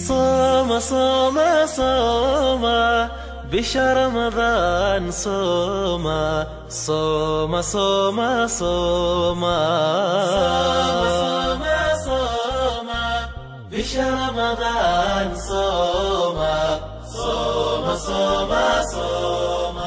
صوم صوم صوم بشهر رمضان صوم صوم صوم صوم صوم صوم بشهر رمضان صوم صوم صوم صوم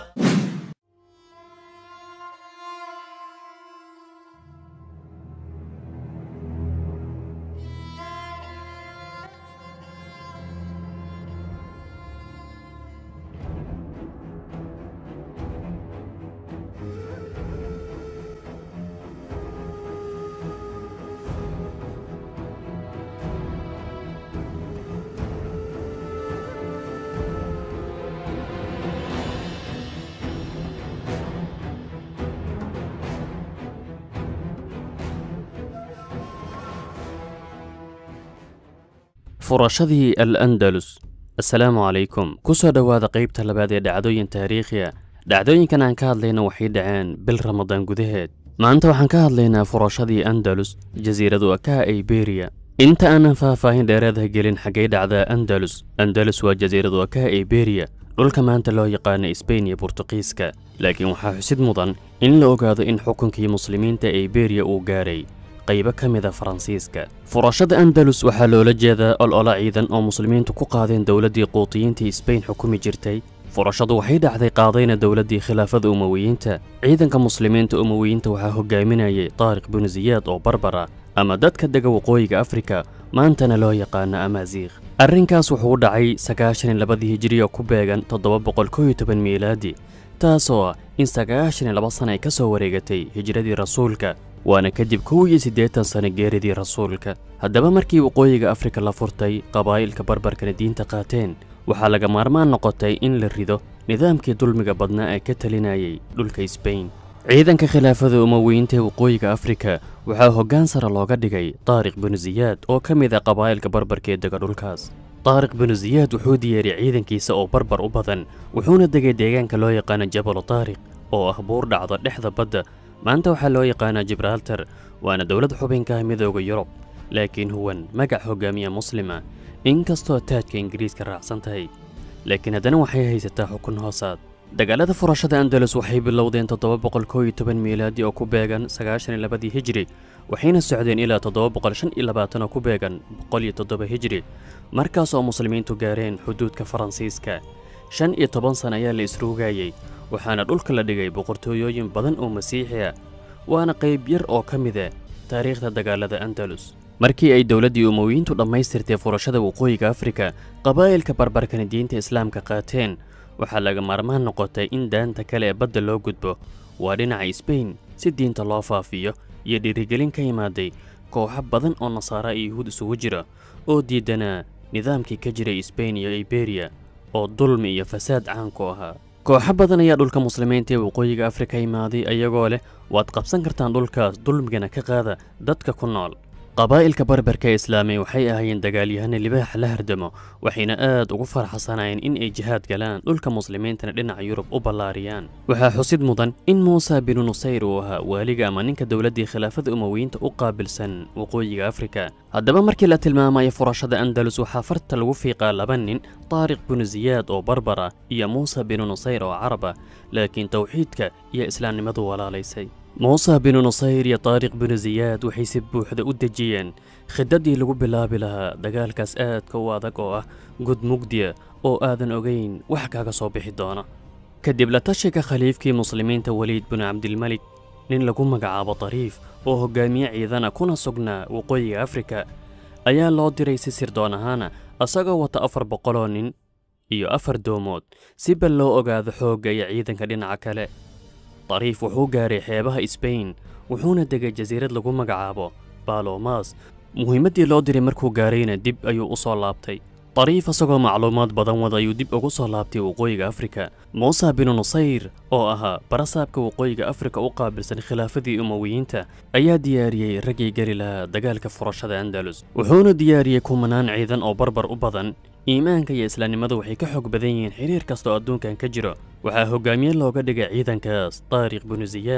furashadii al andalus assalaamu calaykum ku soo dhowaada qaybta labaad ee dhacdooyin taariikhiya dhacdooyinkan aan ka hadlayna waxay dhaceen bil ramadaan gudaheed maanta waxaan ka hadlaynaa furashadii andalus jasiiradu akaha iberiya inta aanan faahfaahin dheeraadaha gelin xaggay dhacdaa andalus andalus waa jasiiradu akaha iberiya dhulka maanta loo yaqaana sbain iyo burtuqiiska laakiin waxaa xusid mudan in la ogaado in xukunkii muslimiinta iberiya uu gaaray qaybo ka mida faransiiska furashada andalus waxaa loola jeedaa olola ciidan oo muslimiintu ku qaadeen dowladdii quutiyiintii sbain xukumi jirtay furashadu waxay dhacday qaadayna dowladdii khilaafada umowiyiinta ciidanka muslimiinta umowiyiinta waxaa hogaaminayay taariq binu siyaad oo barbara ama dadka dega waqooyiga afrika maantana loo yaqaano amaasiikh arrinkaas wuxuu u dhacay sagaashan iyo labadii hijiriya ku beegan toddoba boqol kow iyo toban miilaadi taasoo ah in sagaashan iyo laba sana ay ka soo wareegatay hijradii rasuulka waana kadib kow iyo siddeetan sano geeridii rasuulka haddaba markii waqooyiga afrika la furtay qabaa'ilka barbarkana diinta qaateen waxaa laga maarmaan noqotay in la rido nidaamkii dulmiga badnaa ee ka talinayay dhulka sbain ciidanka khilaafada umowiyiinta ee waqooyiga afrika waxaa hoggaan sare looga dhigay taariq binu siyaad oo ka mid ah qabaa'ilka barbarka ee dega dhulkaas taariq binu siyaad wuxuu diyaariyey ciidankiisa oo barbar u badan wuxuuna degay deegaanka loo yaqaano jabalu taariq oo ah buur dhacdo dhexda badda maanta waxaa loo yaqaanaa jibraaltar waana dowlad xubinka ah midooda yurub laakiin huwan magac hogaamiya muslima inkastoo taajka ingiriiska raacsan tahay laakiin haddana waxay haysataa xukun hoosaad dagaalada furashada andalus waxay bilowdeen toddoba boqol kow iyo toban miilaadi oo ku beegan sagaashan iyo labadii hijiri waxayna socdeen ilaa toddoba boqol shan iyo labaatan oo ku beegan boqol iyo toddoba hijiri markaas oo muslimiintu gaareen xuduudka faransiiska shan iyo toban sana ayaa la isruugayey waxaana dhulka la dhigay boqortooyooyin badan oo masiixi ah waana qayb yar oo ka mid ah taariikhda dagaalada andalus markii ay dowladdii umowiyiintu dhammaystirtay furashada waqooyiga afrika qabaa'ilka barbarkana diinta islaamka qaateen waxaa laga maarmaan noqotay in daanta kale ee badda loo gudbo waa dhinaca sbain si diinta loo faafiyo iyo dhiirigelin ka imaaday kooxo badan oo nasaara iyo yuhuud isugu jira oo diidanaa nidaamkii ka jiray sbain iyo iberiya oo dulmi iyo fasaad caan ku ahaa kooxo badan ayaa dhulka muslimiinta ee waqooyiga afrika imaaday ayagoo leh waad qabsan kartaan dhulkaas dulmigana ka qaada dadka ku nool qabaa'ilka barbarka ee islaamay waxay ahaayeen dagaalyahano libaax la hardamo waxayna aad ugu farxasanaayeen in ay jihaad galaan dhulka muslimiintana dhinaca yurub u ballaariyaan waxaa xusid mudan in muusa binu nusayr uu ahaa waaliga ama ninka dowladdii khilaafada umowiyiinta u qaabilsan waqooyiga afrika haddaba markii la tilmaamayo furashada andalus waxaa farta lagu fiiqaa laba nin taariq binu siyaad oo barbara iyo muusa binu nusayr oo caraba laakiin towxiidka iyo islaamnimadu walaalaysay muuse binu nusayr iyo taariq binu siyaad waxay si buuxda u dejiyeen khidadii lagu bilaabi lahaa dagaalkaas aadka u adag oo ah gud mugdiya oo aadan ogayn wax kaaga soo bixi doona kadib la tashiga khaliifkii muslimiinta weliid binu cabdilmelik nin lagu magacaabo tariif oo hogaamiye ciidana kuna sugnaa waqooyiga afrika ayaa loo diray si sirdoon ahaana asagoo wata afar boqoloo nin iyo afar doomood si bal loo ogaado xoogga iyo ciidanka dhinaca kale tariif wuxuu gaaray xeebaha sbain wuxuuna degay jasiirad lagu magacaabo balomas muhiimaddii loo diray markuu gaarayna dib ayuu u soo laabtay tariif isagoo macluumaad badan wada ayuu dib ugu soo laabtay waqooyiga afrika muuse binu nusayr oo ahaa barasaabka waqooyiga afrika u qaabilsan khilaafadii umowiyiinta ayaa diyaariyey raggii geli lahaa dagaalka furashada andalus wuxuuna diyaariyey kumanaan ciidan oo barbar u badan iimaanka iyo islaamnimadu waxay ka xoog badan yihiin xiriir kasta oo adduunkan ka jiro waxaa hogaamiye looga dhigay ciidankaas taariq binu siyaad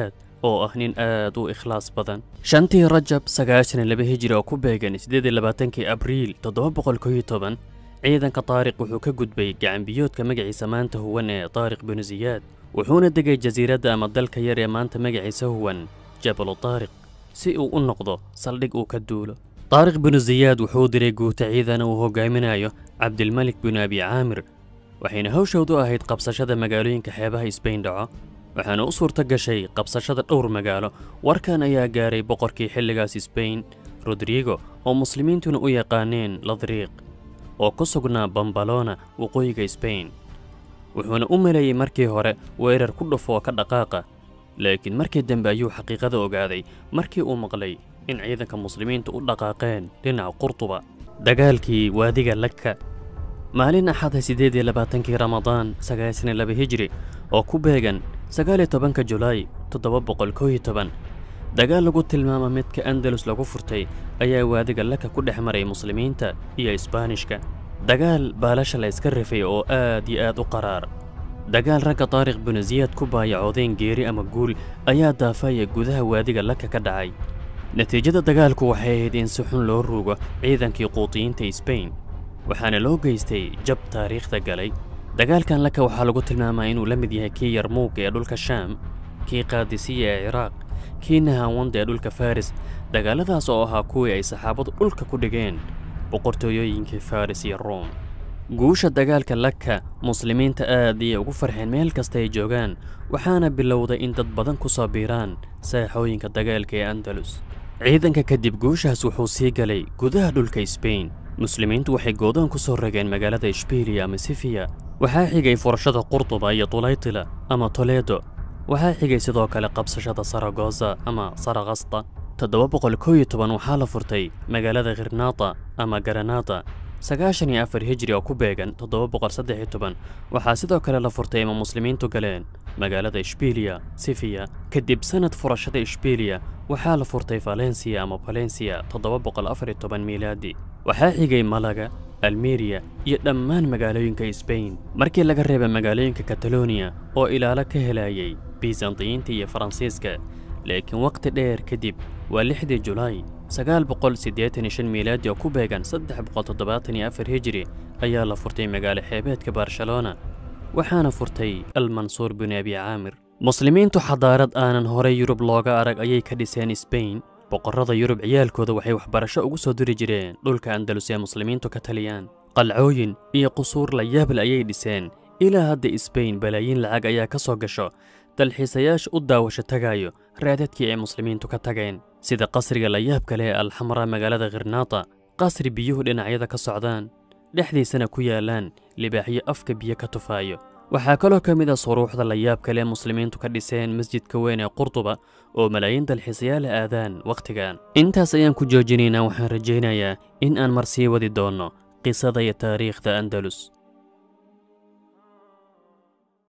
oo ah nin aad u ikhlaas badan shantii rajab sagaashan iyo laba hijri oo ku beegan siddeed iyo labaatankii abriil toddoba boqol koo iyo toban ciidanka taariq wuxuu ka gudbay gacanbiyoodka magaciisa maanta huwan ee taariq binu siyaad wuxuuna degay jasiiradda ama dalka yar ee maanta magaciisa huwan jabalu taariq si uu u noqdo saldhig uu ka duulo taariq binu siyaad wuxuu diray guuta ciidana uu hogaaminayo cabdilmalik binu abi caamir waxayna hawshoodu ahayd qabsashada magaalooyinka xeebaha isbayn dhaco waxaana u suurto gashay qabsashada dhowr magaalo warkan ayaa gaaray boqorkii xilligaas isbayn rodrigo oo muslimiintuna u yaqaaneen ladriiq oo ku sugnaa bambalona waqooyiga sbain wuxuuna u maleeyey markii hore weerar ku dhufoo ka dhaqaaqa laakiin markii dambe ayuu xaqiiqada ogaaday markii uu maqlay in ciidanka muslimiinta u dhaqaaqeen dhinaca qurtuba dagaalkii waadiga lagka maalin axada siddeed iyo labaatankii ramadaan sagaashan iyo laba hijri oo ku beegan sagaal iyo tobanka julaay toddoba boqol koo iyo toban dagaal lagu tilmaama midka andalus lagu furtay ayaa waadiga laka ku dhex maray muslimiinta iyo isbaanishka dagaal baalasha la iska rifay oo aad iyo aad u qaraar dagaal ragga taariikh binu siyaad ku baayacoodeen geeri ama guul ayaa daafaya gudaha waadiga laka ka dhacay natiijada dagaalku waxay ahayd in si xun loo ruugo ciidankii quutiyiinta sbain waxaana loo geystay jab taariikhda galay dagaalkan laka waxaa lagu tilmaamaa inuu la mid yahay kii yarmuug ee dhulka shaam kii qaadisiya ee ciraaq kii nahaawanda ee dhulka faris dagaaladaas oo ahaa kuwii ay saxaabadu dhulka ku dhigeen boqortooyooyinkii faris iyo ruom guusha dagaalka laka muslimiinta aad ayay ugu farxeen meel kasta ay joogaan waxaana bilowday in dad badan ku soo biiraan saaxooyinka dagaalka ee andalus ciidanka kadib guushaas wuxuu sii galay gudaha dhulka sbain muslimiintu waxay goodoon ku soo rageen magaalada ishbiliya ama sifiya waxaa xigay furashada qurtuba iyo tulaytila ama toledo waxaa xigay sidoo kale qabsashada saragosa ama sarakasta toddoba boqol koo iyo toban waxaa la furtay magaalada khirnaata ama garanata sagaashan iyo afar hijri oo ku beegan toddoba boqol saddex iyo toban waxaa sidoo kale la furtay ama muslimiintu galeen magaalada ishbiliya sifiya kadib sanad furashada ishbiliya waxaa la furtay valensiya ama valensiya toddoba boqol afar iyo toban miilaadi waxaa xigay malaga almeriya iyo dhammaan magaalooyinka sbain markii laga reebay magaalooyinka kataloniya oo ilaalo ka helayay bisantiyiinta iyo faransiiska laakiin waqti dheer kadib waa lixdii julaay sagaal boqol siddeetan iyo shan miilaadi oo ku beegan saddex boqol toddobaatan iyo afar hijri ayaa la furtay magaalo xeebeedka barcelona waxaana furtay almansuur binu abi caamir muslimiintu xadaarad aanan horey yurub looga arag ayay ka dhiseen sbain boqorrada yurub ciyaalkooda waxay waxbarasho ugu soo diri jireen dhulka andalus ee muslimiintu ka taliyaan qalcooyin iyo qusuur la yaable ayay dhiseen ilaa hadda sbain balaayiin lacag ayaa ka soo gasho dalxiisayaasha u daawasho tagaayo raadadkii ay muslimiintu ka tageen sida qasriga la yaabka leh ee alxamra magaalada khirnaata qasri biyuhu dhinacyada ka socdaan dhexdiisana ku yaallaan libaaxyo afka biyo ka tufaayo waxaa kaloo ka mid a suruuxda la yaab kale muslimiintu ka dhiseen masjidka weyn ee qurtuba oo malaayiin dalxiisayaal aadaan wakhtigan intaas ayaan ku joojinaynaa waxaan rajaynayaa in aan mar sii wadi doonno qisada iyo taariikhda andalus